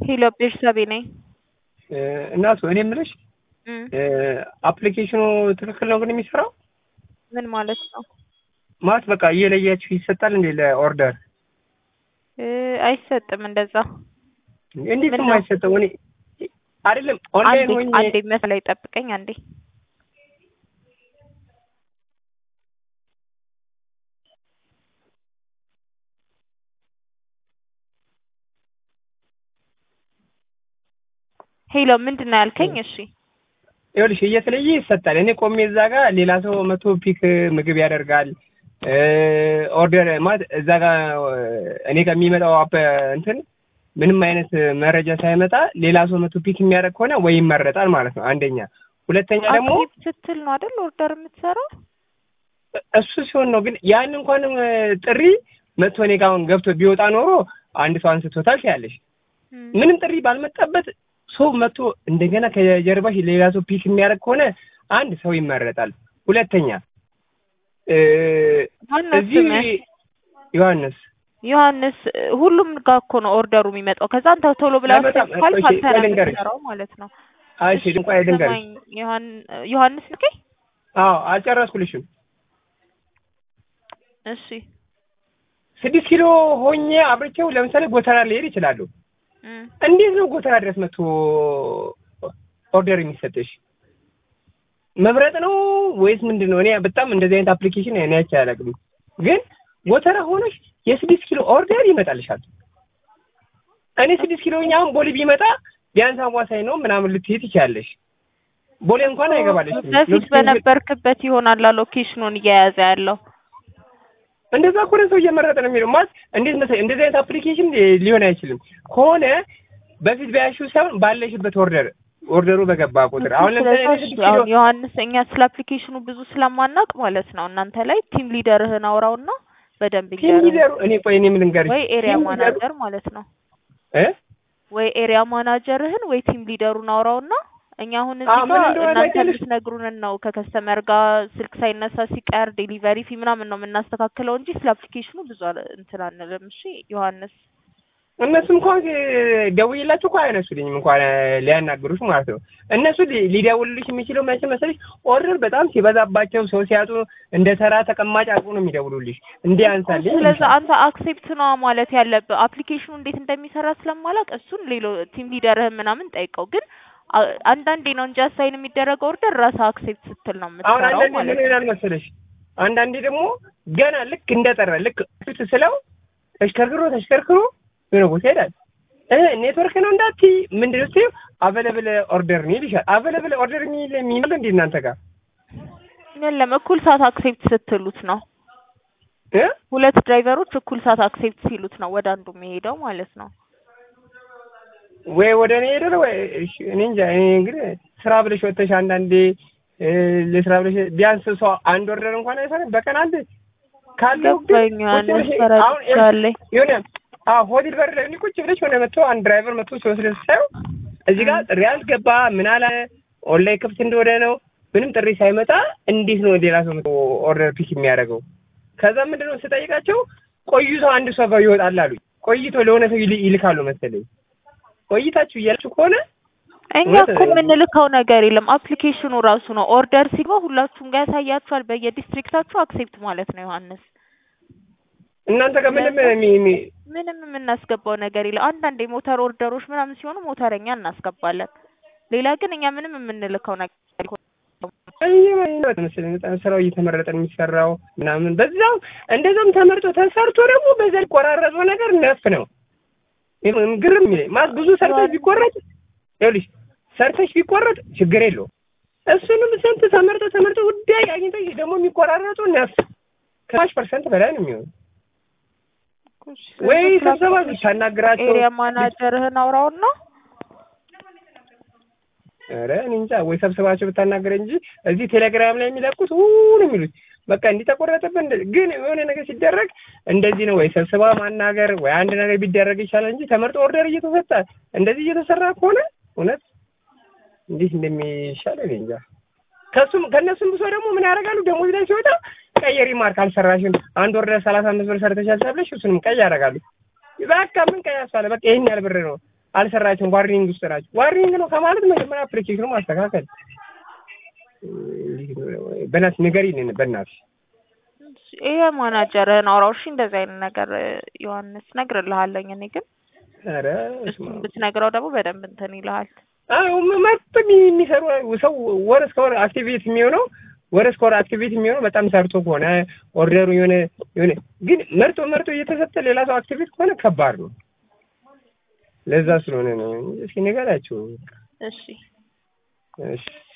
ሄሎ ቤርሳቤ ነኝ። እናቱ እኔ የምልሽ እም፣ አፕሊኬሽኑ ትክክል ነው ግን የሚሰራው ምን ማለት ነው? ማለት በቃ እየለያችሁ ይሰጣል እንዴ ለኦርደር? እ፣ አይሰጥም እንደዛ። እንዴት ምን ነው ነው? የማይሰጠው? እኔ አይደለም ኦንላይን አንዴ ሆኜ አንዴ መስላይ ጠብቀኝ አንዴ። ሄሎ ምንድን ነው ያልከኝ? እሺ ይኸውልሽ እየተለየ ይሰጣል። እኔ ቆሜ እዛ ጋር ሌላ ሰው መቶ ፒክ ምግብ ያደርጋል። እ፣ ኦርደር ማለት እዛ ጋር እኔ ጋር የሚመጣው አፕ እንትን ምንም አይነት መረጃ ሳይመጣ ሌላ ሰው መቶ ፒክ የሚያደርግ ከሆነ ወይ ይመረጣል ማለት ነው። አንደኛ። ሁለተኛ ደግሞ አክቲቭ ስትል ነው አይደል ኦርደር የምትሰራው? እሱ ሲሆን ነው ግን ያን እንኳን ጥሪ መጥቶ እኔ ጋር አሁን ገብቶ ቢወጣ ኖሮ አንድ ሰው አንስቶታል ያለሽ እም፣ ምንም ጥሪ ባልመጣበት ሰው መጥቶ እንደገና ከጀርባሽ ሌላ ሰው ፒክ የሚያደርግ ከሆነ አንድ ሰው ይመረጣል። ሁለተኛ እ፣ ማነው እዚህ ስምህ? ዮሐንስ ዮሐንስ ሁሉም ጋር እኮ ነው ኦርደሩ የሚመጣው። ከዛ አንተ ቶሎ ብላ አይመጣም። ካልክ እሺ፣ አንተ ነህ ልንገርሽ። የምትሰራው ማለት ነው። እሺ ድንቋይ ድንገርሽ። ስማኝ ዮሐን ዮሐንስ ልኬ አዎ አልጨረስኩልሽም። እሺ ስድስት ኪሎ ሆኜ አብርቼው ለምሳሌ ጎተራ ልሄድ ይችላሉ። እም፣ እንዴት ነው ጎተራ ድረስ መጥቶ ኦርደር የሚሰጥሽ? መብረጥ ነው ወይስ ምንድን ነው? እኔ በጣም እንደዚህ አይነት አፕሊኬሽን እኔ አይቼ አላውቅም። ግን ጎተራ ሆነሽ የስድስት ኪሎ ኦርደር ይመጣልሻል። እኔ ስድስት ኪሎ አሁን ቦሌ ቢመጣ ቢያንስ አዋሳኝ ነው ምናምን ልትሄድ ትችያለሽ። ቦሌ እንኳን አይገባልሽ። በፊት በነበርክበት ይሆናል ሎኬሽኑን እየያዘ ያለው። እንደዛ ከሆነ ሰው እየመረጠ ነው የሚለው ማለት እንዴት መሰለኝ እንደዚህ አይነት አፕሊኬሽን ሊሆን አይችልም። ከሆነ በፊት በያሽው ሳይሆን ባለሽበት ኦርደር ኦርደሩ በገባ ቁጥር አሁን ለምሳሌ እኔ ስለዚህ ስድስት ኪሎ አሁን ዮሐንስ እኛ ስለ አፕሊኬሽኑ ብዙ ስለማናውቅ ማለት ነው እናንተ ላይ ቲም ሊደርህን አውራውና በደንብ ቲም ይንገርህ። ሊደሩ እኔ ቆይ እኔ ምን ልንገርሽ ወይ ኤሪያ ቲም ሊደሩ ማናጀር ማለት ነው እ ወይ ኤሪያ ማናጀርህን ወይ ቲም ሊደሩን አውራውና እኛ አሁን እዚህ አዎ፣ ምን ጋር እንደሆነ እናንተ ታውቂያለሽ? የምትነግሩንን ነው ከከስተመር ጋር ስልክ ሳይነሳ ሲቀር ዴሊቨሪ ፊ ምናምን ነው የምናስተካክለው እንጂ ስለ አፕሊኬሽኑ ብዙ አለ- እንትን አንልም። እሺ ዮሐንስ እነሱም እንኳን ደውዬላቸው እንኳን አይነሱልኝም እንኳን ሊያናግሩሽ ማለት ነው። እነሱ ሊ- ሊደውልልሽ የሚችለው መቼ መሰለሽ ኦርደር በጣም ሲበዛባቸው ሰው ሲያጡ እንደ ተራ ተቀማጭ አድርጎ ነው የሚደውሉልሽ እንዲህ አንሳልኝ ስለዚህ አንተ አክሴፕት ነዋ ማለት ያለብህ። አፕሊኬሽኑ እንዴት እንደሚሰራ ስለማላውቅ እሱን ሌሎ ቲም ሊደርህን ምናምን ጠይቀው። ግን አ- አንዳንዴ ነው እንጂ አሳይን የሚደረገው ኦርደር ራስህ አክሴፕት ስትል ነው አሁን የምትሰራው አንዳንዴ ማለት ምን ነው። ይላል መሰለሽ አንዳንዴ ደግሞ ገና ልክ እንደጠራ ልክ ፊት ስለው ተሽከርክሮ ተሽከርክሮ የሆነ ቦታ ይሄዳል። እ ኔትወርክ ነው እንዳትዪ ምንድን ነው ስትዪው አቬለብል ኦርደር ነው ይልሻል። አቬለብል ኦርደር የሚል የሚል እንዴ እናንተ ጋር የለም እኩል ሰዓት አክሴፕት ስትሉት ነው። እ ሁለት ድራይቨሮች እኩል ሰዓት አክሴፕት ሲሉት ነው ወደ አንዱ የሚሄደው ማለት ነው። ወይ ወደ እኔ ሄደ ወይ እሺ፣ እኔ እንጃ። እኔ እንግዲህ ስራ ብለሽ ወጥተሽ አንዳንዴ እ ለስራ ብለሽ ቢያንስ ሰው አንድ ኦርደር እንኳን አይሰራም በቀን አንድ ካለው ግን ገባኝ ቁጭ ዮሐንስ ብለሽ አሁን ተረድቻለሁ። የሆነ አዎ ሆቴል በር ላይ ቁጭ ብለሽ ሆነ መጥቶ አንድ ድራይቨር መጥቶ ሲወስድ ሳየው እዚህ ጋር ጥሪ አልገባ ምን አለ ኦንላይን ክፍት እንደሆነ ነው ምንም ጥሪ ሳይመጣ እንዴት ነው ሌላ ሰው መጥቶ ኦርደር ፒክ የሚያደርገው? ከዛ ምንድነው ስጠይቃቸው ቆይቶ አንድ ሰው ጋር ይወጣል አሉኝ። ቆይቶ ለሆነ ሰው ይል- ይልካሉ መሰለኝ። ቆይታችሁ እያላችሁ ከሆነ እኛ እውነት እኮ የምንልከው ነገር የለም። አፕሊኬሽኑ ራሱ ነው ኦርደር ሲገባ ሁላችሁም ጋር ያሳያችኋል በየዲስትሪክታችሁ አክሴፕት ማለት ነው ዮሐንስ። እናንተ ጋር ምንም ስለዚህ የሚ- የሚ- ምንም የምናስገባው ነገር የለም። አንዳንድ የሞተር ኦርደሮች ምናምን ሲሆኑ ሞተረኛ እናስገባለን። ሌላ ግን እኛ ምንም የምንልከው ነገር የለም። በየመንገዱ መሰለኝ በጣም ስራው እየተመረጠ ነው የሚሰራው ምናምን በዛው እንደዛም ተመርጦ ተሰርቶ ደግሞ በዛ ሊቆራረጠው ነገር ነፍ ነው ይሄም ግርም የሚለኝ ማለት ብዙ ሰርተሽ ቢቆረጥ ይኸውልሽ ሰርተሽ ቢቆረጥ ችግር የለውም እሱንም ስንት ተመርጦ ተመርጦ ጉዳይ አግኝተሽ ደግሞ የሚቆራረጡ ነፍ ከማሽ ፐርሰንት በላይ ነው የሚሆነው ወይ ስብሰባ ብታናግራቸው ኤሪያ ማናጀርህን አውራውና ኧረ እኔ እንጃ ወይ ሰብስባቸው ብታናገረ እንጂ እዚህ ቴሌግራም ላይ የሚለቁት ውን የሚሉት በቃ እንዲህ ተቆረጠብን። እንደ- ግን የሆነ ነገር ሲደረግ እንደዚህ ነው ወይ ሰብስባ ማናገር ወይ አንድ ነገር ቢደረግ ይሻላል እንጂ ተመርጦ ኦርደር እየተሰጠ እንደዚህ እየተሰራ ከሆነ እውነት እንዴት እንደሚሻል እኔ እንጃ። ከሱም ከእነሱም ብሶ ደግሞ ምን ያደርጋሉ? ደሞዝ ላይ ሲወጣ ቀይ ሪማርክ አልሰራሽም፣ አንድ ወርደ ሰላሳ አምስት ብር ሰርተሻል ተብለሽ እሱንም ቀይ ያደርጋሉ። በቃ ምን ቀይ ያስባለ በቃ ይሄን ያህል ብር ነው አልሰራችሁም፣ ዋርኒንግ ውስጥ ናችሁ። ዋርኒንግ ነው ከማለት መጀመሪያ አፕሊኬሽኑ ማስተካከል። በእናትሽ ንገሪልን፣ በእናትሽ ይሄ ማናጀርህን አውራው። እሺ እንደዚህ አይነት ነገር ዮሐንስ እነግርልሃለኝ። እኔ ግን ኧረ እሱን ብትነግረው ደግሞ በደንብ እንትን ይልሃል። አዎ መርጥ የሚሰሩ ሰው ወር እስከ ወር አክቲቪቲ የሚሆነው ወር እስከ ወር አክቲቪቲ የሚሆነው በጣም ሰርቶ ከሆነ ኦርደሩ የሆነ የሆነ ግን መርጦ መርጦ እየተሰጠ ሌላ ሰው አክቲቪቲ ከሆነ ከባድ ነው። ለዛ ስለሆነ ነው። እስኪ ንገራቸው። እሺ እሺ